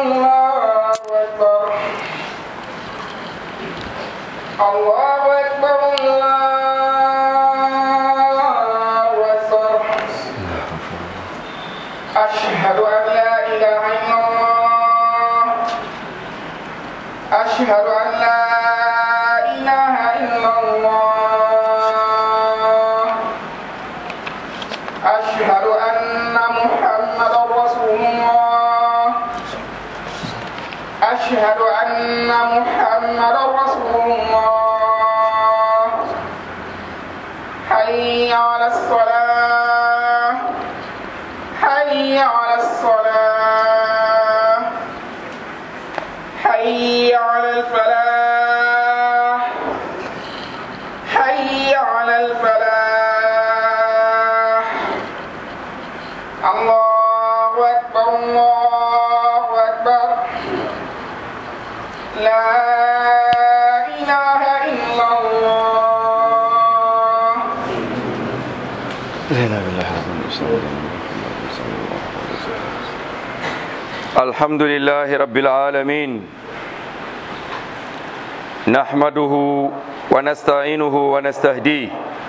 الله أكبر الله أكبر الله أكبر أشهد أن لا إله إلا الله أشهد أن لا إله إلا الله أشهد أن محمدا رسول الله أشهد أن محمدا رسول الله حي على الصلاة حي على الصلاة حي على الفلاح حي على الفلاح الله أكبر الله أكبر لا إله إلا الله لا بالله الحمد لله رب العالمين نحمده ونستعينه ونستهديه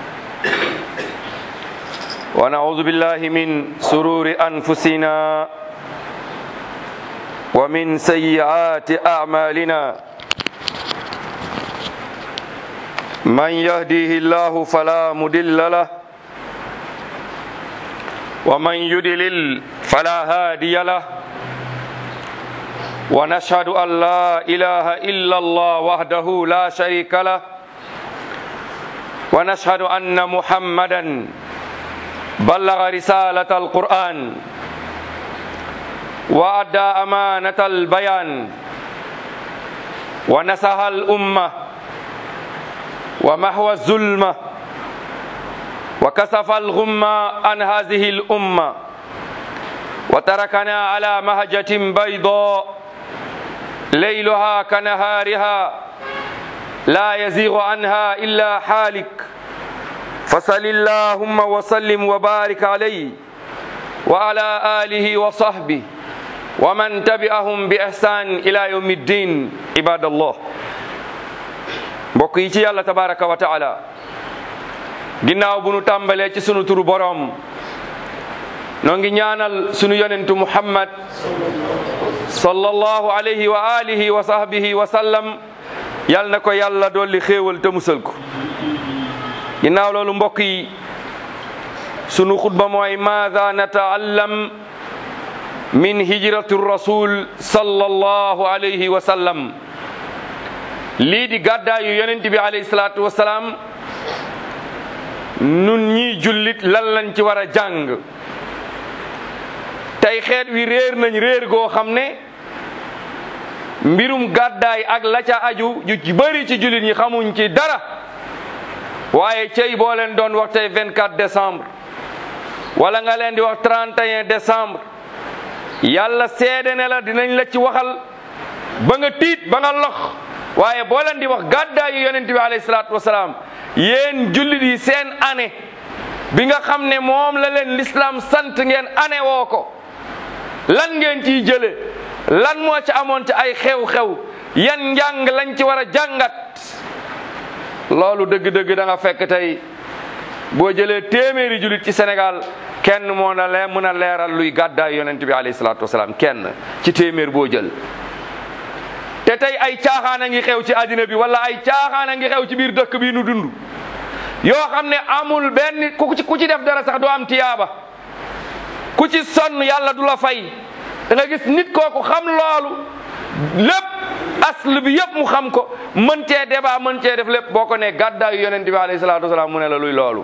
ونعوذ بالله من سرور أنفسنا ومن سيئات أعمالنا من يهديه الله فلا مضل له ومن يدلل فلا هادي له ونشهد أن لا إله إلا الله وحده لا شريك له ونشهد أن محمدا بلغ رسالة القرآن وأدى أمانة البيان ونصح الأمة ومحو الظلمة وكسف الغمة عن هذه الأمة وتركنا على مهجة بيضاء ليلها كنهارها لا يزيغ عنها إلا حالك فصل اللهم وسلم وبارك عليه وعلى آله وصحبه ومن تبعهم بإحسان إلى يوم الدين عباد الله mbokk yi ci yàlla tabaraka wa taala ginnaaw bu nu tàmbalee ci sunu turu boroom noo ngi ñaanal sunu yonentu muhammad sallallahu alayhi wa alihi wa sahbihi wa sallam yal na ko yàlla dolli xéewal te musal ko ginnaaw loolu mbokk yi sunu xutba mooy maada nataallam min hijratu rasul sallallahu alayhi wa sallam lii di gàddaayu yonent bi alayhi salaatu wa salaam nun ñii jullit lan lañ ci war a jàng tey xeet wi réer nañ réer goo xam ne mbirum gàddaay ak la ca aju ju ci bëri ci jullit ñi xamuñ ci dara waaye cey boo leen doon wax tey 24 décembre wala nga leen di wax 31 décembre yàlla seede ne la dinañ la ci waxal ba nga tiit ba nga lox waaye boo leen di wax gàddaayu yonent bi alayhi salaatu wasalaam yéen jullit yi seen année bi nga xam ne moom la leen l'islam sant ngeen année woo ko lan ngeen ciy jële lan moo ci amoon ci ay xew-xew yan njàng lañ ci war a jàngat loolu dëgg-dëgg da nga fekk tey boo jëlee téeméeri jullit ci Sénégal kenn moo na lee mën a leeral luy gàddaayu yonent bi alayhi salaatu wasalaam kenn ci téeméer boo jël te tey ay caaxaan a ngi xew ci àddina bi wala ay caaxaan a ngi xew ci biir dëkk bii nu dund yoo xam ne amul benn ku ci ku ci def dara sax doo am tiyaaba ku ci sonn yàlla du la fay da nga gis nit kooku xam loolu lépp asl bi yëpp mu xam ko mën cee débat mën cee def lépp boo ko ne gàddaayu yonent bi alayhi salaatu wasalaam mu ne la luy loolu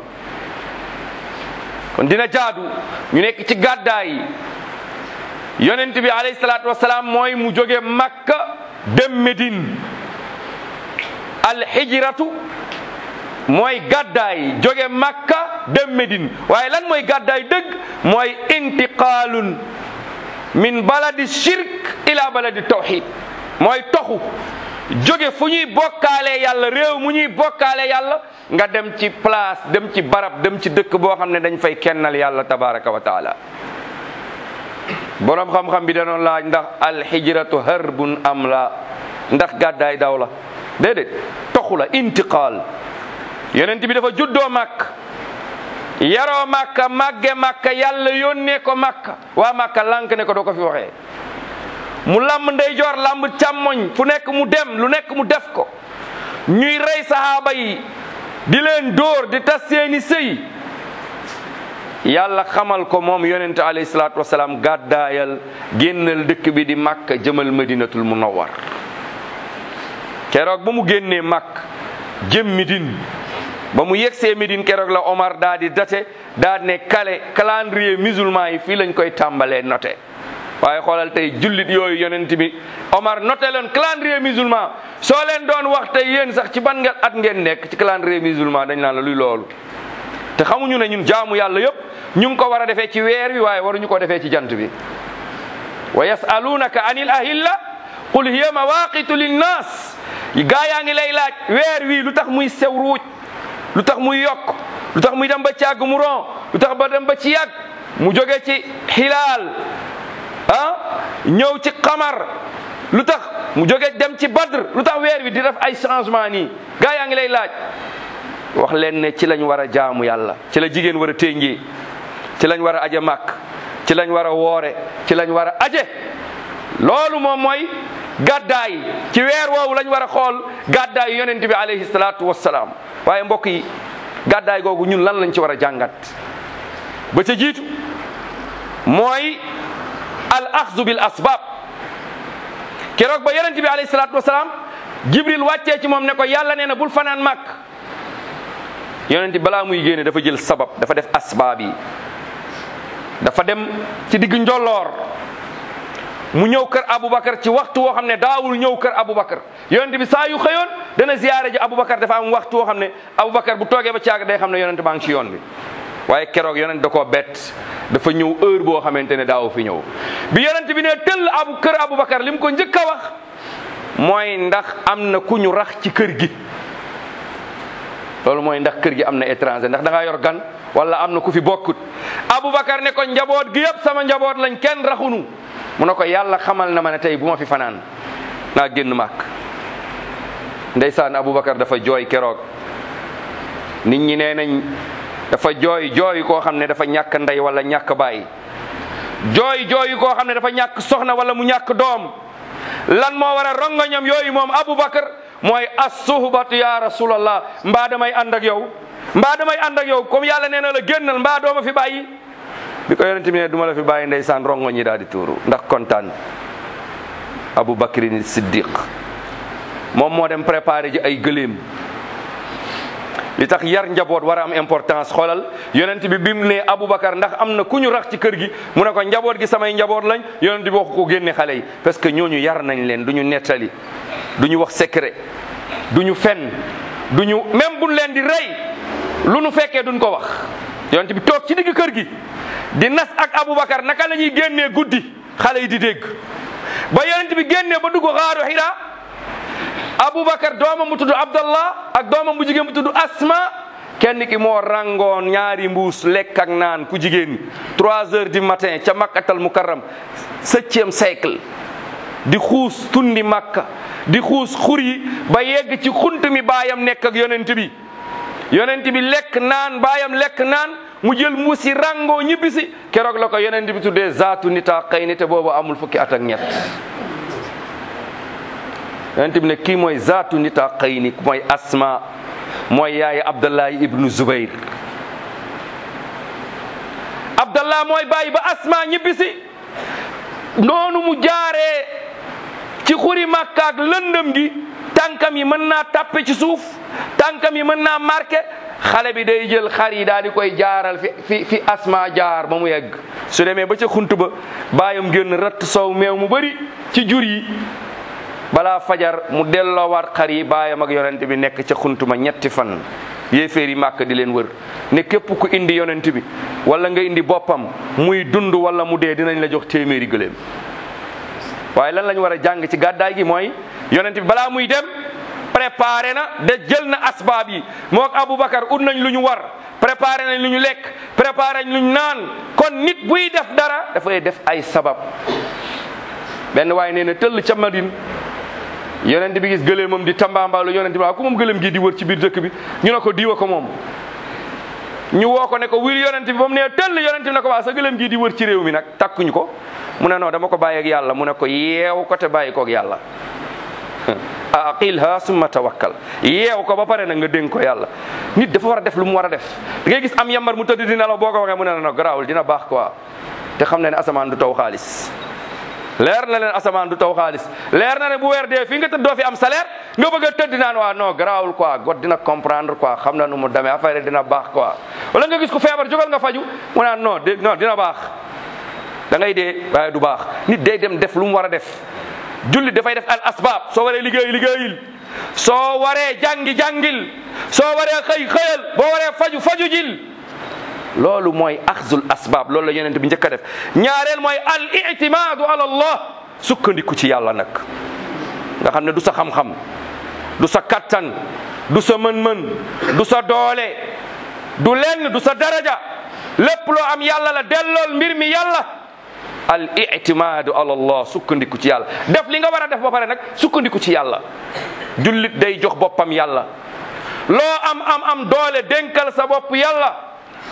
kon dina jaadu ñu nekk ci gàddaay yi yonent bi alayhi salaatu wasalaam mooy mu jóge Makka dem Medine alxijratu mooy gàddaay jóge Makka dem Medine waaye lan mooy gàddaay dëgg mooy intiqaalun min baladi shirk ila baladi tawxid mooy toxu jóge fu ñuy bokkaale yàlla réew mu ñuy bokkaale yàlla nga dem ci place dem ci barab dem ci dëkk boo xam ne dañ fay kennal yàlla tabaraka wa taala boroom xam-xam bi danoon laaj ndax alxijratu harbun am la ndax gàddaay daw la déedéet toxu la intiqaal yonent bi dafa juddoo màkk yaroo màkka màgge màkka yàlla yónnee ko màkka waa màkka lànk ne ko doo ko fi waxee mu làmb ndeyjoor làmb càmmoñ fu nekk mu dem lu nekk mu def ko ñuy rey sahaaba yi di leen dóor di tas seeni sëy yàlla xamal ko moom yonente alayhi salaatu wasalaam gàddaayal génnal dëkk bi di màkk jëmal madinatul munawwar keroog ba mu génnee màkk jëm Médine ba mu yegsee Médine keroog la Omar daa di date daa ne kale calendrier musulman yi fii lañ koy tàmbalee noté waaye xoolal tey jullit yooyu yonent bi Omar noté leen calendrier musulman soo leen doon wax tey yéen sax ci ban nga at ngeen nekk ci calendrier musulman dañ naan la luy loolu te xamuñu ne ñun jaamu yàlla yëpp ñu ngi ko war a defee ci weer wi waaye waruñu ko defee ci jant bi wa yasalunaka anil ahilla qul hiya mawaqitu linnas gaa yaa ngi lay laaj weer wi lu tax muy sew ruuj lu tax muy yokk lu tax muy dem ba ci yàgg mu ron lu tax ba dem ba ci yàgg mu jóge ci xilaal ah ñëw ci xamar lu tax mu jóge dem ci badr lu tax weer wi di def ay changement nii gaa yaa ngi lay laaj wax leen ne ci lañ war a jaamu yàlla ci la jigéen war a téngee ci lañ war a aje màkk ci lañ war a woore ci lañ war a aje loolu moom mooy gàddaay ci weer woowu lañ war a xool gàddaay yonent bi alayhi salaatu wassalaam waaye mbokk yi gàddaay googu ñun lan lañ ci war a jàngat ba ca jiitu mooy al axzu bil asbab keroog ba yonent bi alayhi salaatu wassalaam jibril wàccee ci moom ne ko yàlla nee na bul fanaan màkk yonent balaa muy génne dafa jël sabab dafa def asbaab yi dafa dem ci digg njolloor mu ñëw kër Aboubacar ci waxtu woo xam ne daawul ñëw kër Aboubacar yonent bi saa yu xëyoon dana ziyaare ji Aboubacar dafa am waxtu woo xam ne Aboubacar bu toogee ba caag day xam ne yonent baa ngi ci yoon bi waaye keroog yonent da koo bett dafa ñëw heure boo xamante ne daaw fi ñëw bi yonent bi ne tëll abu kër Aboubacar li mu ko njëkk a wax mooy ndax am na ku ñu rax ci kër gi loolu mooy ndax kër gi am na étranger ndax da ngaa yor gan wala am na ku fi bokkut Aboubacar ne ko njaboot gi yëpp sama njaboot lañ kenn raxunu mu ne ko yàlla xamal na ma ne tey bu ma fi fanaan naa génn màkk ndeysaan Aboubacar dafa jooy keroog nit ñi nee nañ dafa jooy jooy koo xam ne dafa ñàkk ndey wala ñàkk baay jooy jooy koo xam ne dafa ñàkk soxna wala mu ñàkk doom lan moo war a rongoñam yooyu moom Aboubacar mooy as-suhbatu ya rasulallah mbaa damay ànd ak yow mbaa damay ànd ak yow comme yàlla nee na la génnal mbaa dooma fi bàyyi bi ko yonent bi ne duma la fi bàyyi ndeysaan rongoñ yi daal di tuuru ndax kontaan Abu Bakrin Siddiq moom moo dem préparé ji ay gëléem li tax yar njaboot war a am importance xoolal yonent bi bi mu ne Aboubacar ndax am na ku ñu rax ci kër gi mu ne ko njaboot gi samay njaboot lañ yonent bi waxu ko génne xale yi parce que ñooñu yar nañ leen du ñu nettali du ñu wax secret du ñu fen du ñu même buñ leen di rey lu nu fekkee duñ ko wax yonent bi toog ci digg kër gi di nas ak Aboubacar naka la ñuy génnee guddi xale yi di dégg ba yonent bi génnee ba dugg xaaru Hira Aboubacar doomam mu tudd Abdallah ak doomam bu jigéen bu tudd Asma kenn ki moo rangoon ñaari mbuus lekk ak naan ku jigéen trois heures du matin ca Makkatal Mukarram septième siècle di xuus tundi Makka di xuus xur yi ba yegg ci xunt mi baayam nekk ak yonent bi yonent bi lekk naan baayam lekk naan mu jël mbuus yi rangoo ñibbisi keroog la ko yonent bi tuddee zaatu nita xëy ni te boobu amul fukki at ak ñett yonent bi ne kii mooy zaatu nita xëy ni mooy asma mooy yaayi abdallahi ibnu zubayr abdallah mooy bàyyi ba asma ñibbisi noonu mu jaaree ci xuri màkka ak lëndëm gi tànkam yi mën naa tàppe ci suuf tànkam yi mën naa marqué xale bi day jël xar yi daal di koy jaaral fi fi fi asma jaar ba mu yegg su demee ba ca xunt ba bàyyam génn ratt sow meew mu bëri ci jur yi balaa fajar mu delloowaat xar yi baayam ak yonent bi nekk ca xunt ma ñetti fan yéeféer yi màkk di leen wër ne képp ku indi yonent bi wala nga indi boppam muy dund wala mu dee dinañ la jox téeméeri gëléem waaye lan lañ war a jàng ci gàddaay gi mooy yonent bi balaa muy dem préparé na de jël na asbaab yi moo ak Aboubacar ut nañ lu ñu war préparé nañ lu ñu lekk préparé nañ lu ñu naan kon nit buy def dara dafay def ay sabab benn waaye nee na tëll ca Madine yonent bi gis gëleemam di tambaambaalu yonent bi waaw ku moom gëleem gi di wër ci biir dëkk bi ñu ne ko diwa ko moom ñu woo ko ne ko wir yonent bi ba mu nee tëll yonent bi ne ko waa sa gëleem gi di wër ci réew mi nag takkuñu ko mu ne non dama ko bàyyi ak yàlla mu ne ko yeew ko te bàyyi ko ak yàlla aqilha summa tawakkal yeew ko ba pare nag nga dénk ko yàlla nit dafa war a def lu mu war a def da ngay gis am yambar mu tëdd dina la boo ko waxee mu ne no garaawul dina baax quoi te xam na ne asamaan du taw xaalis leer na leen asamaan du taw xaalis leer na ne bu weer dee fii nga tëdd doo fi am salaire nga bëgg a tëdd naan waa non garaawul quoi God dina comprendre quoi xam na nu mu demee affaire dina baax quoi wala nga gis ko feebar jógal nga faju mu naan non de non dina baax da ngay dee waaye du baax nit day dem def lu mu war a def jullit dafay def al asbaab soo waree liggéey liggéeyil soo waree jàngi jàngil soo waree xëy xëyal boo waree faju faju jil loolu mooy axzul asbaab loolu la yonent bi njëkk a def ñaareel mooy al itimaadu ala allah sukkandiku ci yàlla nag nga xam ne du sa xam-xam du sa kattan du sa mën-mën du sa doole du lenn du sa daraja lépp loo am yàlla la dellool mbir mi yàlla al itimaadu ala allah sukkandiku ci yàlla def li nga war a def ba pare nag sukkandiku ci yàlla jullit day jox boppam yàlla loo am am am doole dénkal sa bopp yàlla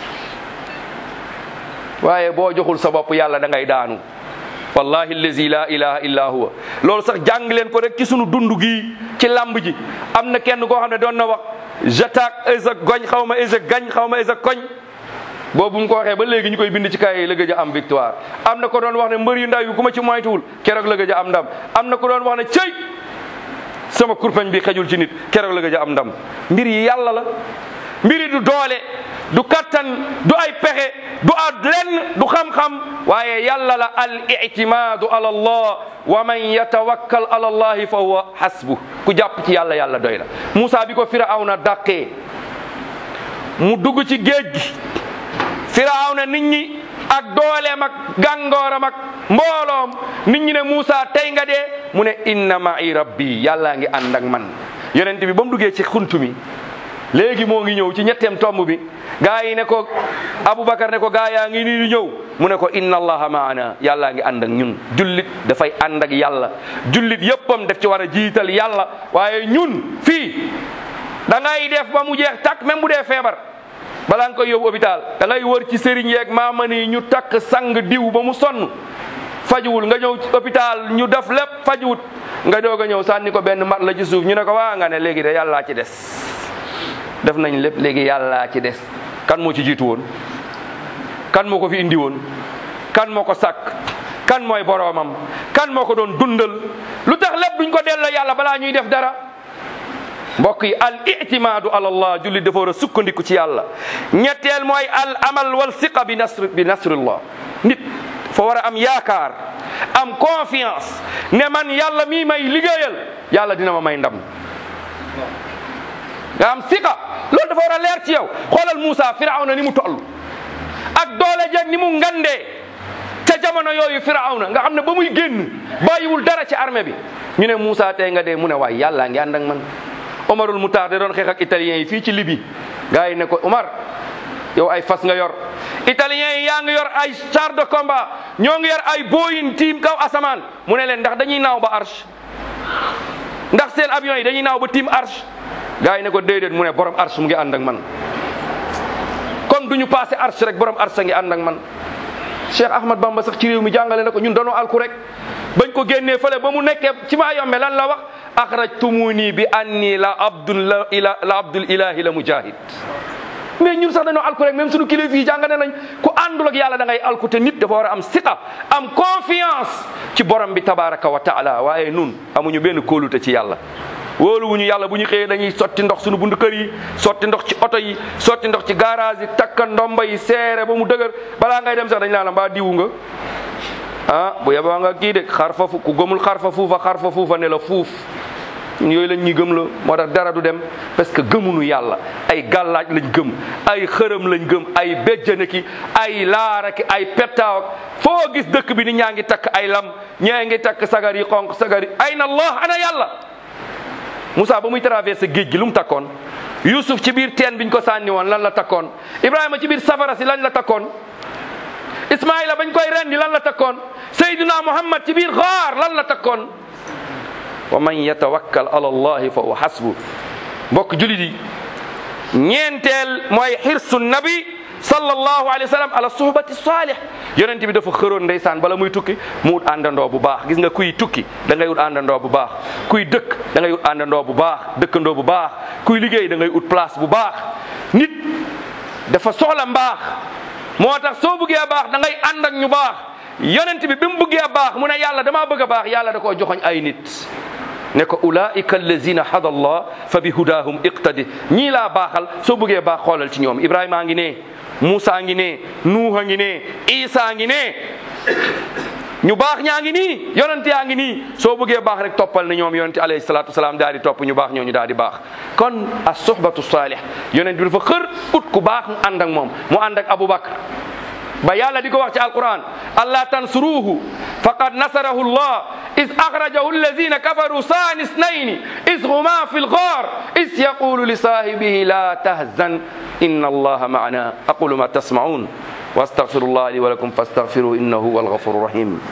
waaye boo joxul sa bopp yàlla da ngay daanu wallahi allazi la ilaha illa huwa loolu sax jàng leen ko rek ci sunu dund gi ci lamb ji am na kenn koo xam ne doon na wax j'attaque esa goñ xaw ma esa gañ xaw ma esa koñ boobu mu ko waxee ba léegi ñu koy bind ci kaay yi la gëj a am victoire am na ko doon wax ne mbër yu ndaw yi ku ma ci moytuwul keroog la gëj a am ndam am na ko doon wax ne cëy sama kurpeñ bi xejul ci nit keroog la gëj a am ndam mbir yi yàlla la mbiri du doole du kattan du ay pexe du ad lenn du xam-xam waaye yàlla la al itimaadu ala allah wa man yatawakkal ala allahi fa huwa hasbu ku jàpp ci yàlla yàlla doy la Moussa bi ko firawna dàqee mu dugg ci géej gi firawna nit ñi ak dooleem ak gàngooram ak mbooloom nit ñi ne Moussa tey nga dee mu ne inna ma'i rabbi yàllaa ngi ànd ak man yonent bi ba mu duggee ci xuntu mi léegi moo ngi ñëw ci ñetteem tomb bi gaa yi ne ko Aboubacar ne ko gaa yaa ngi nii di ñëw mu ne ko inna allaha maana yàllaa ngi ànd ak ñun jullit dafay ànd ak yàlla jullit yëppam def ci war a jiital yàlla waaye ñun fii da ngay def ba mu jeex takk même bu dee feebar balaa nga koy yóbbu hôpital da ngay wër ci sëriñ yeeg maamani yi ñu takk sang diw ba mu sonn fajuwul nga ñëw hôpital ñu def lépp fajuwut nga doog a ñëw sànni ko benn mat la ci suuf ñu ne ko waa nga ne léegi de yàllaa ci des def nañ lépp léegi yàllaa ci des kan moo ci jiitu woon kan moo ko fi indi woon kan moo ko sàkk kan mooy boroomam kan moo ko doon dundal lu tax lépp duñ ko delloo yàlla balaa ñuy def dara mbokk yi al itimaadu ala allah julli dafa war a sukkandiku ci yàlla ñetteel mooy al amal wal siqa bi nasr bi nasrillah nit fa war a am yaakaar am confiance ne man yàlla mii may liggéeyal yàlla dina ma may ndam nga am siqa loolu dafa war a leer ci yow xoolal Moussa firawna ni mu toll ak doole jeeg ni mu ngandee ca jamono yooyu firawna nga xam ne ba muy génn bàyyiwul dara ci armée bi ñu ne Moussa tey nga dee mu ne waay yàllaa ngi ànd ak man Omarul Moutar de doon xeex ak italien yi fii ci Libye gars yi ne ko Omar yow ay fas nga yor italien yi yaa ngi yor ay char de combat ñoo ngi yor ay Boeing tiim kaw asamaan mu ne leen ndax dañuy naaw ba arche ndax seen avion yi dañuy naaw ba tiim arche gaa yi ne ko déedéet mu ne borom arsh mu ngi ànd ak man comme du ñu passé arsh rek borom arsh ngi ànd ak man Cheikh Ahmad Bamba sax ci réew mi jàngale na ko ñun danoo alku rek bañ ko génnee fële ba mu nekkee ci maa yombe lan la wax axrajtumuni bi anni la abdul la ila la abdul ilahi la mujahid mais ñun sax dañoo alku rek même suñu kilifa yi jàngale nañ ku àndul ak yàlla da ngay alku te nit dafa war a am siqa am confiance ci borom bi tabaraka wa taala waaye nun amuñu benn kóolute ci yàlla wóoluwuñu yàlla bu ñu xëyee dañuy sotti ndox suñu bundu kër yi sotti ndox ci oto yi sotti ndox ci garage yi takka ndomba yi seere ba mu dëgër balaa ngay dem sax dañ naan la mbaa diwu nga ah bu yeboo nga kii de xar fa fu ku gëmul xar fa fuufa xar fa fuufa ne la fuuf yooyu lañ ñuy gëm la moo tax dara du dem parce que gëmunu yàlla ay gàllaaj lañ gëm ay xërëm lañ gëm ay béjjane ki ay laara ki ay pettaaw ak foo gis dëkk bi ni ñaa ngi takk ay lam ñee ngi takk sagar yi xonq sagar yi ayna allah ana yàlla Moussa ba muy traversé géej gi lu mu takkoon yusuf ci biir teen biñ ko sànni woon lan la takkoon ibrahima ci biir safara si lan la takkoon ismaila bañ koy rendi lan la takkoon sayduna muhammad ci biir xaar lan la takkoon wa man yatawakkal ala allahi fa huwa hasbu mbokk julit yi ñeenteel mooy xirsu nabi sallallahu alayhi wa sallam ala suhbati salih yonent bi dafa xëroon ndeysaan bala muy tukki mu wut àndandoo bu baax gis nga kuy tukki da ngay wut àndandoo bu baax kuy dëkk da ngay wut àndandoo bu baax dëkkandoo bu baax kuy liggéey da ngay wut place bu baax nit dafa soxla mbaax moo tax soo bëggee baax da ngay ànd ak ñu baax yonent bi bi mu bëggee baax mu ne yàlla damaa bëgg a baax yàlla da koo joxoñ ay nit ne ko ulaika allazina hada allah fa bi hudahum iqtadi ñii laa baaxal soo bëggee baax xoolal ci ñoom ibrahima ngi ne Moussa ngi ne Nuuha ngi ne Isa ngi ne ñu baax ñaa ngi nii yonent yaa ngi nii soo bëggee baax rek toppal na ñoom yonent alayhi salaatu wasalaam daal di topp ñu baax ñooñu daal di baax kon as suhbatu salih yonent bi dafa xër ut ku baax mu ànd ak moom mu ànd ak Aboubacar ba yàlla di ko wax ci alquran allah tansuruhu faqad nasarahu llah is axrajahu alladina kafaru saani snayni is huma fi lgaar is yaqulu li saahibihi la tahzan inna allaha maana aqulu ma tasmaun wa astaghfiru llah li wa lakum fastaghfiru innahu huwa alghafuru rahim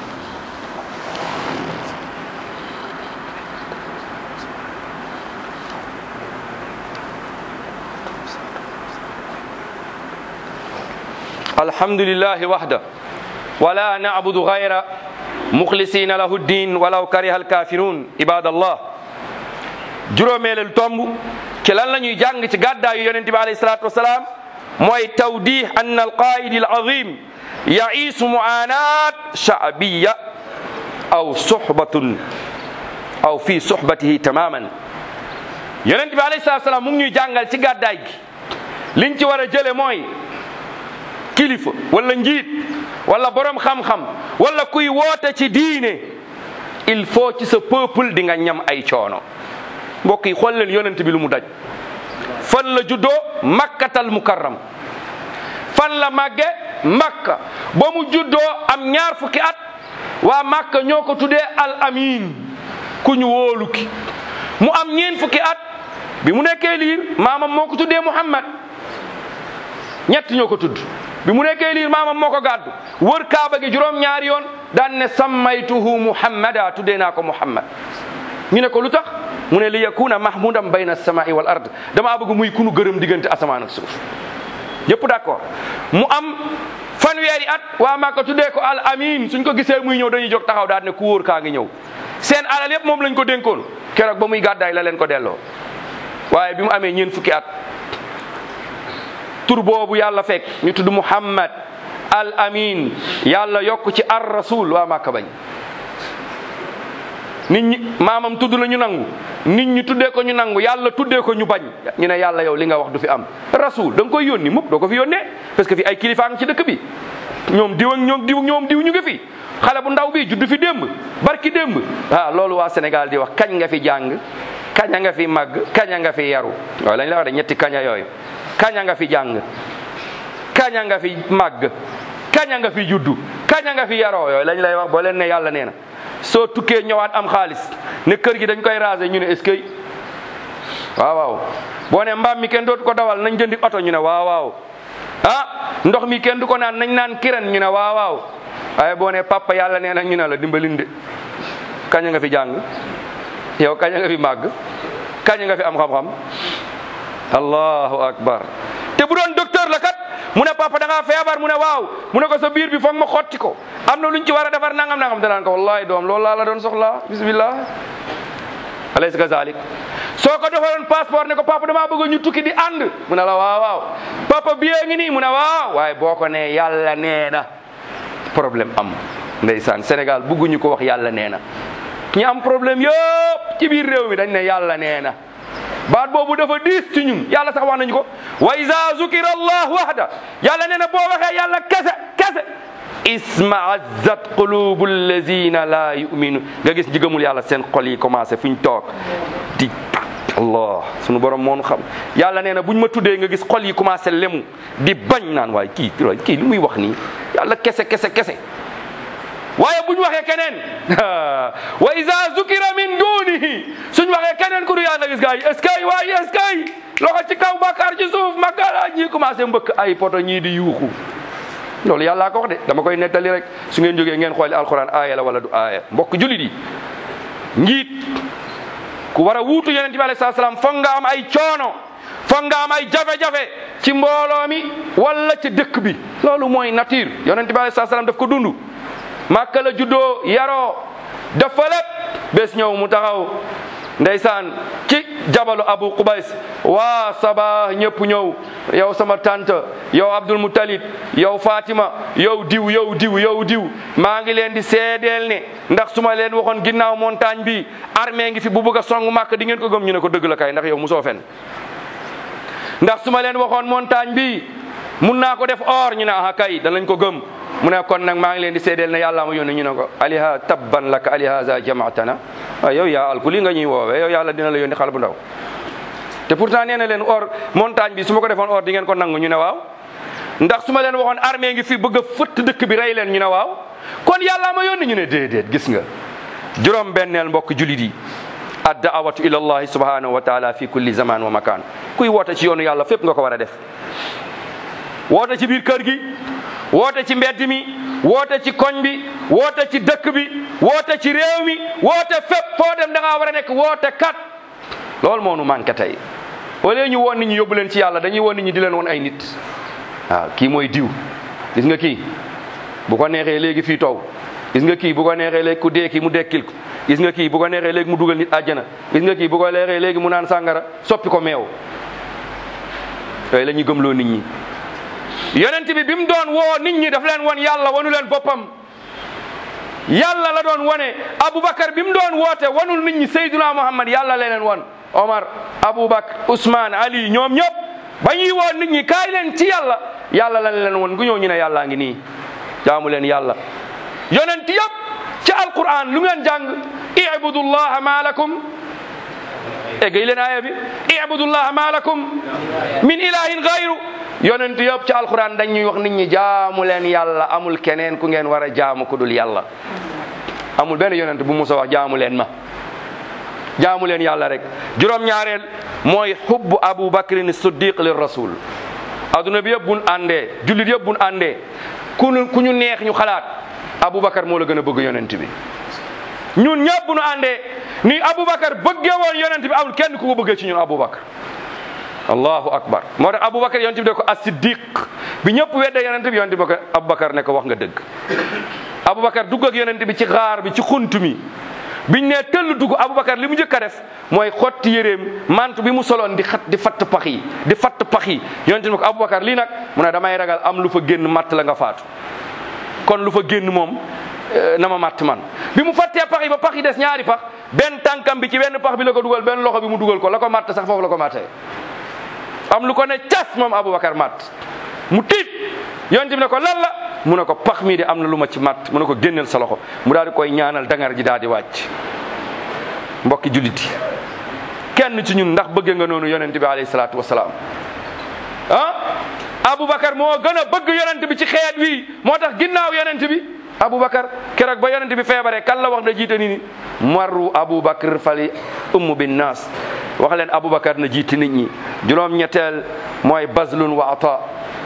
الحمد لله وحده ولا نعبد غير مخلصين له الدين ولو كره الكافرون عباد الله juróomeelal tomb ci lan la ñuy jàng ci gàddaayu yonente bi alayhi salatu wasalaam mooy tawdih an alqaid alazim yaisu muanat shaabiya aw suhbatun aw fi suhbatihi tamaman yonente bi alayhi salatu wasalaam mu ngi ñuy jàngal ci gàddaay gi liñ ci war a jële mooy kilifa wala njiit wala borom xam-xam wala kuy woote ci diine il faut ci sa peuple di nga ñam ay coono mbokk yi xool leen yonent bi lu mu daj fan la juddoo makkatal mukarram fan la màgge makka ba mu juddoo am ñaar fukki at waa makka ñoo ko tuddee al amin ku ñu wóolu ki mu am ñeen fukki at bi mu nekkee liir maamam moo ko tuddee muhammad ñett ñoo ko tudd bi mu nekkee liir maamam moo ko gàddu wër kaaba gi juróom ñaari yoon daan ne sammaytuhu muhammada tuddee naa ko muhammad ñu ne ko lu tax mu ne li yakuna mahmudan bayna samai wal ard damaa bëgg muy kunu gërëm diggante asamaan ak suuf yëpp d'accord mu am fanweeri at waa Màkka tuddee ko al amin suñ ko gisee muy ñëw dañuy jóg taxaw daal ne ku wóor kaa ngi ñëw seen alal yëpp moom lañ ko dénkoon keroog ba muy gàddaay la leen ko delloo waaye bi mu amee ñeen fukki at tur boobu yàlla fekk ñu tudd muhammad al amin yàlla yokk ci ar rasul waa Màkka bañ nit ñi maamam tudd la ñu nangu nit ñi tuddee ko ñu nangu yàlla tuddee ko ñu bañ ñu ne yàlla yow li nga wax du fi am rasul da nga koy yónni mukk doo ko fi yónnee parce que fi ay kilifaa ngi ci dëkk bi ñoom diw ak ñoom diw ñoom diw ñu ngi fi xale bu ndaw bi judd fi démb barki démb ah loolu waa Sénégal di wax kañ nga fi jàng kaña nga fi màgg kaña nga fi yaru waaw lañ la wax de ñetti kaña yooyu kaña nga fi jàng kaña nga fi màgg kaña nga fi juddu kaña nga fi yaroo yooyu lañ lay wax boo leen ne yàlla nee na soo tukkee ñëwaat am xaalis ne kër gi dañ koy raser ñu ne est-ce que waaw waaw boo ne mbaam mi kenn dootu ko dawal nañ jëndi oto ñu ne waaw waaw ah ndox mi kenn du ko naan nañ naan kiren ñu ne waaw waaw waaye boo ne papa yàlla nee na ñu ne la dimbalinde kaña nga fi jàng yow kaña nga fi màgg kaña nga fi am xam-xam allahu akbar te bu doon docteur la kat mu ne papa da ngaa feebar mu ne waaw mu ne ko sa biir bi foog ma xotti ko am na luñ ci war a defar nangam nangam danaan ko wallahi doom loolu laa la doon soxla bismillah alaysa kazalik soo ko defaloon passeport ne ko papa damaa bëgg ñu tukki di ànd mu ne la waaw waaw papa billet ngi nii mu ne waaw waaye boo ko nee yàlla nee na problème am ndeysaan Sénégal bëgguñu ko wax yàlla nee na ñi am problème yëpp ci biir réew mi dañ ne yàlla nee na baat boobu dafa diis ci ñun yàlla sax wax nañu ko wa iza zukira allah wahda yàlla nee na boo waxee yàlla kese kese isma'azzat qulubu allazina la yu'minu nga gis ñi gëmul yàlla seen xol yi commencé fu ñu toog di allah sunu borom moonu xam yàlla nee na buñ ma tuddee nga gis xol yi commencé lemu di bañ naan waaye kii kii li muy wax nii yàlla kese kese kese waaye buñ waxee keneen wa iza zukira min dunihi suñ waxee keneen ku du yàlla gis gaa yi est-ce que waaye est-ce que loxo ci kaw bàkkaar ci suuf makala ñii commencé mbëkk ay poto ñii di yuuxu loolu yàllaa ko wax de dama koy nettali rek su ngeen jógee ngeen xooli alquran aaya la wala du aaya mbokk julit yi njiit ku war a wuutu yonent bi alayhi salaam foog nga am ay coono foog nga am ay jafe-jafe ci mbooloo mi wala ci dëkk bi loolu mooy nature yonent bi alayhi salaam daf ko dund màkka la juddoo yaroo dafa lépp bés ñëw mu taxaw ndeysaan ci jabalu abu qubays waa saba ñëpp ñëw yow sama tante yow abdul mutalib yow fatima yow diw yow diw yow diw maa ngi leen di seedeel ne ndax su ma leen waxoon ginnaaw montagne bi armée ngi fi bu bëgg a song màkk di ngeen ko gëm ñu ne ko dëgg la kay ndax yow musoo fen ndax su ma leen waxoon montagne bi mun naa ko def or ñu ne aha kay danañ ko gëm mu ne kon nag maa ngi leen di seedeel ne yàlla ma yónni ñu ne ko aliha tabban laka alihaza jamaatana waaw yow yaa alku li nga ñuy woowee yow yàlla dina la yónni xale bu ndaw te pourtant nee na leen or montagne bi su ma ko defoon or di ngeen ko nangu ñu ne waaw ndax su ma leen waxoon armée ngi fi bëgg a fëtt dëkk bi rey leen ñu ne waaw kon yàlla ma yónni ñu ne déedéet gis nga juróom benneel mbokk julit yi addaawatu ila allahi subhanahu wa taala fi kulli zaman wa makan kuy woote ci yoonu yàlla fépp nga ko war a def woote ci biir kër gi woote ci mbedd mi woote ci koñ bi woote ci dëkk bi woote ci réew mi woote fépp foo dem da ngaa war a nekk woote kat loolu moo nu manqué tey wala ñu woon nit ñi yóbbu leen ci yàlla dañuy woon nit ñi di leen woon ay nit waaw kii mooy diw gis nga kii bu ko neexee léegi fii taw gis nga kii bu ko neexee léegi ku dee kii mu dekkil ko gis nga kii bu ko neexee léegi mu dugal nit àjjana gis nga kii bu ko neexee léegi mu naan sàngara soppi ko meew yooyu la ñuy gëmloo nit ñi yonent bi bi mu doon woo nit ñi daf leen won yàlla wanu leen boppam yàlla la doon wone Aboubacar bi mu doon woote wanul nit ñi Seydina Muhammad yàlla la leen won Omar Aboubacar Ousmane Ali ñoom ñëpp ba ñuy woo nit ñi kaay leen ci yàlla yàlla la leen won gu ñëw ñu ne yàllaa ngi nii jaamu leen yàlla yonent yëpp ci alquran lu ngeen jàng ibudullaha ma lakum eggay leen aaya bi ibudullaha ma lakum min ilahin gayru yonent yëpp ci alquran dañuy wax nit ñi jaamu leen yàlla amul keneen ku ngeen war a jaamu ku dul yàlla amul benn yonent bu musa wax jaamu leen ma jaamu leen yàlla rek juróom-ñaareel mooy hubbu abu bakrin siddiq lir rasul adduna bi yëpp buñ àndee jullit yëpp buñ àndee ku ñu ku ñu neex ñu xalaat aboubacar moo la gën a bëgg yonent bi ñun ñëpp bu ñu àndee ni aboubacar bëggee woon yonent bi amul kenn ku ko bëggee ci ñun aboubacar allahu akbar moo tax aboubacar yonent bi de ko as-siddiq bi ñëpp weddee yonent bi yonent bi ko aboubacar ne ko wax nga dëgg aboubacar dugg ak yonent bi ci xaar bi ci xunt mi biñ ne tëll dugg aboubacar li mu njëkk a def mooy xotti yéreem mantu bi mu soloon di xat di fatt pax yi di fatt pax yi yonent bi ko aboubacar lii nag mu ne damay ragal am lu fa génn matt la nga faatu kon lu fa génn moom na ma matt man bi mu fattee pax yi ba pax yi des ñaari pax benn tànkam bi ci benn pax bi la ko dugal benn loxo bi mu dugal ko la ko matt sax foofu la ko mattee am lu ko ne cas moom aboubacar matt mu tiit yonent bi ne ko lan la mu ne ko pax mii de am na lu ma ci matt mu ne ko génneel sa loxo mu daal di koy ñaanal dangar ji daal di wàcc mbokki jullit yi kenn ci ñun ndax bëgge nga noonu yonent bi alayhi salaatu wasalaam ah aboubacar moo gën a bëgg yonent bi ci xeet wi moo tax ginnaaw yonent bi aboubacar keroog ba yonent bi feebaree kan la wax na jiite ni ni marru aboubacar fali ummu bin naas wax leen aboubacar na jiite nit ñi juróom ñetteel mooy bazlun wa ata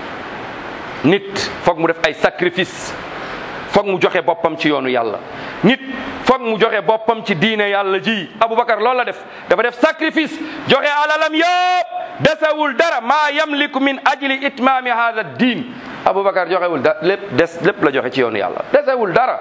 nit foog mu def ay sacrifice foog mu joxe boppam ci yoonu yàlla nit foog mu joxe boppam ci diine yàlla ji aboubacar loolu la def dafa def sacrifice joxe alalam yëpp desewul dara maa yamliku min ajli itmaami hada diin aboubacar joxewul da lépp des lépp la joxe ci yoonu yàlla desewul dara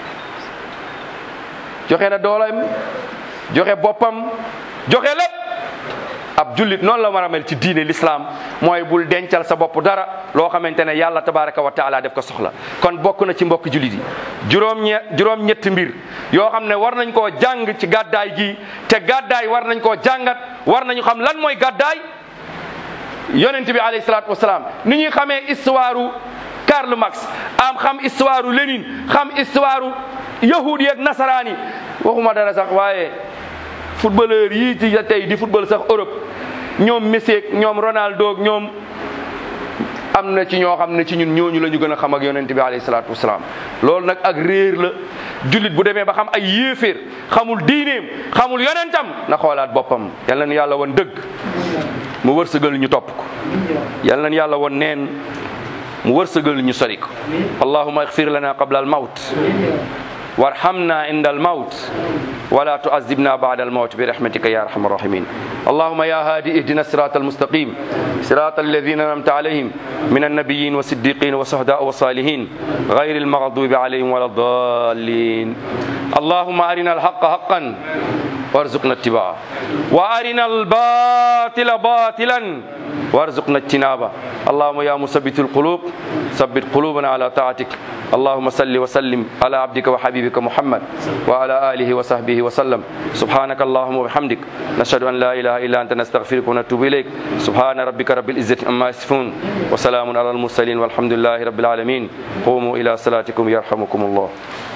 joxe na dooleem joxe boppam joxe lépp ab jullit noonu la war a mel ci diine l'islam mooy bul dencal sa bopp dara loo xamante ne yàlla tabaraka wa taala def ko soxla kon bokk na ci mbokk jullit yi juróom ñe juróom ñetti mbir yoo xam ne war nañ koo jàng ci gàddaay gi te gàddaay war nañ koo jàngat war nañu xam lan mooy gàddaay yonent bi alayhi salaatu wasalaam ni ñuy xamee histoire Karl Marx am xam histoire Lénine xam histoire yahud yeeg nasaraan yi waxuma dara sax waaye footballeur yii ci tey di football sax Europe ñoom Messi ak ñoom Ronaldo ak ñoom am na ci ñoo xam ne ci ñun ñooñu la ñu gën a xam ak yonent bi alayhi salaatu wasalaam loolu nag ak réer la jullit bu demee ba xam ay yéeféer xamul diineem xamul yonentam na xoolaat boppam yal na nu yàlla wan dëgg mu wërsëgal ñu topp ko yal nañ yàlla won neen mu wërsëgal ñu sori ko allahuma igfir lana qabla al mawt warhamna inda al mawt ولا تعذبنا بعد الموت برحمتك يا ارحم الراحمين اللهم يا هادي اهدنا الصراط المستقيم صراط الذين انعمت عليهم من النبيين والصديقين والشهداء والصالحين غير المغضوب عليهم ولا الضالين اللهم ارنا الحق حقا وارزقنا اتباعه وارنا الباطل باطلا وارزقنا اجتنابه اللهم يا مثبت القلوب ثبت قلوبنا على طاعتك اللهم صل وسلم على عبدك وحبيبك محمد وعلى اله وصحبه وسلم سبحانك اللهم وبحمدك نشهد ان لا اله الا انت نستغفرك ونتوب اليك سبحان ربك رب العزه عما يصفون وسلام على المرسلين والحمد لله رب العالمين قوموا الى صلاتكم يرحمكم الله